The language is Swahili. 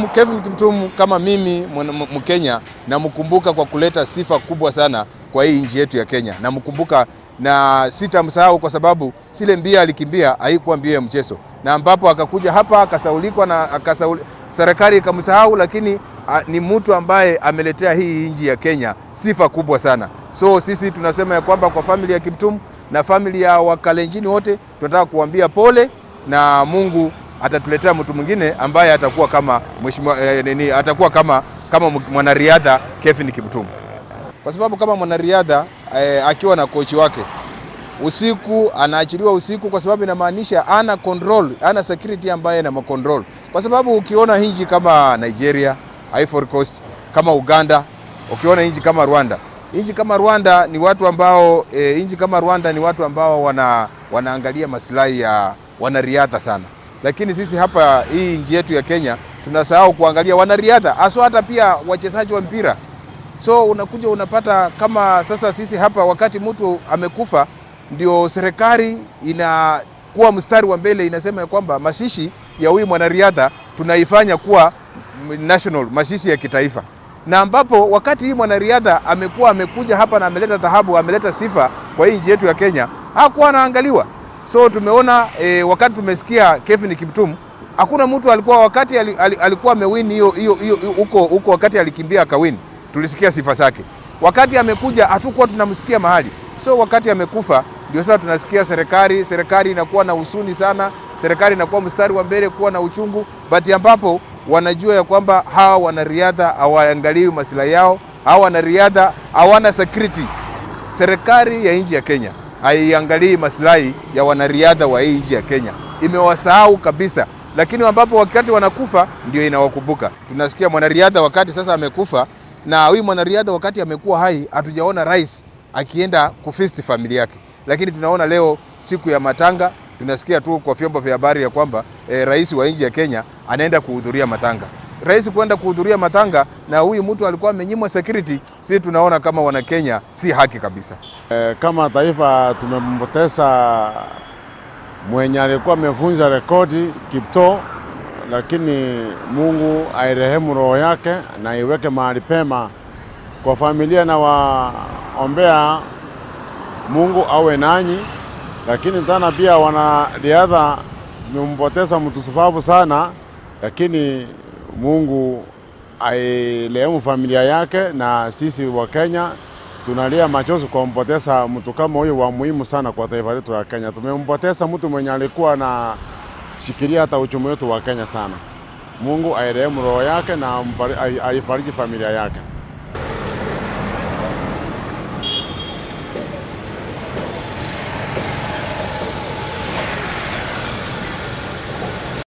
Kevin Kiptum kama mimi Mkenya namkumbuka kwa kuleta sifa kubwa sana kwa hii nchi yetu ya Kenya. Namkumbuka na sitamsahau kwa sababu sile mbia alikimbia haikuwa mbio ya mchezo, na ambapo akakuja hapa akasaulikwa na akasauli, serikali ikamsahau, lakini a, ni mtu ambaye ameletea hii nchi ya Kenya sifa kubwa sana. So sisi tunasema ya kwamba kwa famili ya Kiptum na famili ya Wakalenjini wote tunataka kuambia pole na Mungu atatuletea mtu mwingine ambaye atakuwa kama mheshimiwa eh, nini, atakuwa kama kama mwanariadha Kevin Kiptum, kwa sababu kama mwanariadha eh, akiwa na kochi wake usiku anaachiliwa usiku, kwa sababu inamaanisha ana control, ana security ambaye ana control, kwa sababu ukiona nchi kama Nigeria, Ivory Coast, kama Uganda, ukiona nchi kama Rwanda, nchi kama Rwanda ni watu ambao e, nchi kama Rwanda ni watu ambao wana, wanaangalia maslahi ya wanariadha sana lakini sisi hapa hii nchi yetu ya Kenya tunasahau kuangalia wanariadha haswa hata pia wachezaji wa mpira. So unakuja unapata kama sasa sisi hapa, wakati mtu amekufa, ndio serikali inakuwa mstari wa mbele, inasema ya kwamba mashishi ya huyu mwanariadha tunaifanya kuwa national, mashishi ya kitaifa, na ambapo wakati hii mwanariadha amekuwa amekuja hapa na ameleta dhahabu, ameleta sifa kwa hii nchi yetu ya Kenya, hakuwa anaangaliwa. So tumeona e, wakati tumesikia Kevin Kiptum, hakuna mtu alikuwa wakati al, al, alikuwa amewin hiyo hiyo hiyo huko huko, wakati alikimbia akawin, tulisikia sifa zake. Wakati amekuja hatukuwa tunamsikia mahali. So wakati amekufa ndio sasa tunasikia serikali serikali inakuwa na husuni sana, serikali inakuwa mstari wa mbele kuwa na uchungu, but ambapo wanajua ya kwamba hawa wanariadha hawaangaliwi maslahi yao, hawa wanariadha hawana security. Serikali ya nchi ya Kenya haiangalii maslahi ya wanariadha wa hii nchi ya Kenya, imewasahau kabisa. Lakini ambapo wakati wanakufa ndio inawakumbuka. Tunasikia mwanariadha wakati sasa amekufa, na huyu mwanariadha wakati amekuwa hai, hatujaona rais akienda kufisti familia yake, lakini tunaona leo siku ya matanga, tunasikia tu kwa vyombo vya habari ya kwamba e, rais wa nchi ya Kenya anaenda kuhudhuria matanga. Rais kwenda kuhudhuria matanga na huyu mtu alikuwa amenyimwa security, sisi tunaona kama wana Kenya si haki kabisa. E, kama taifa tumempoteza mwenye alikuwa amevunja rekodi Kiptoo, lakini Mungu airehemu roho yake na iweke mahali pema. Kwa familia na waombea Mungu awe nanyi, lakini tena pia wanariadha tumempoteza mtu sufavu sana, lakini Mungu ailehemu familia yake, na sisi wa Kenya tunalia machozi kwa kumpoteza mtu kama huyu wa muhimu sana kwa taifa letu la Kenya. Tumempoteza mtu mwenye alikuwa na shikilia hata uchumi wetu wa Kenya sana. Mungu airehemu roho yake na aifariji familia yake.